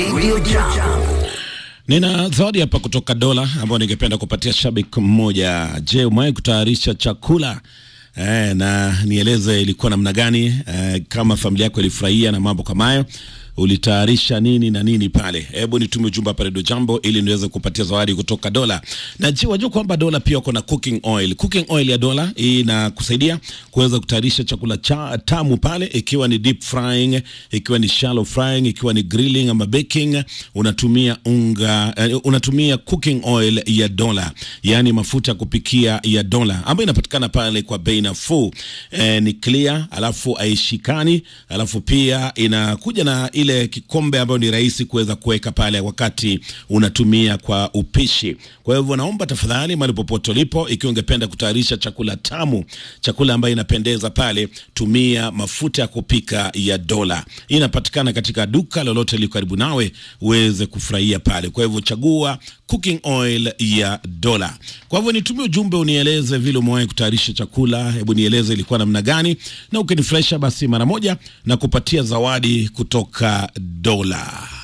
Radio Jambo. Nina zawadi hapa kutoka Dola ambayo ningependa kupatia shabiki mmoja. Je, umewahi kutayarisha chakula eh, na nieleze ilikuwa namna gani eh, kama familia yako ilifurahia na mambo kama hayo ulitayarisha nini na nini pale? Hebu nitume ujumbe hapa Radio Jambo ili niweze kupatia zawadi kutoka Dola. Na je, wajua kwamba Dola pia wako na cooking oil. Cooking oil ya Dola hii inakusaidia kuweza kutayarisha chakula cha tamu pale, ikiwa ni deep frying, ikiwa ni shallow frying, ikiwa ni grilling ama baking, unatumia unga uh, unatumia cooking oil ya Dola, yaani mafuta ya kupikia ya Dola ambayo inapatikana pale kwa bei nafuu. Eh, ni clear, alafu haishikani, alafu pia inakuja na ile kikombe ambayo ni rahisi kuweza kuweka pale wakati unatumia kwa upishi. Kwa hivyo naomba tafadhali, mahali popote ulipo, ikiwa ungependa kutayarisha chakula tamu, chakula ambayo inapendeza pale, tumia mafuta ya kupika ya Dola. Hii inapatikana katika duka lolote liko karibu nawe uweze kufurahia pale. Kwa hivyo chagua cooking oil ya Dola. Kwa hivyo nitumie ujumbe unieleze vile umewahi kutayarisha chakula, hebu nieleze ilikuwa namna gani, na ukinifurahisha basi mara moja na kupatia zawadi kutoka Dola.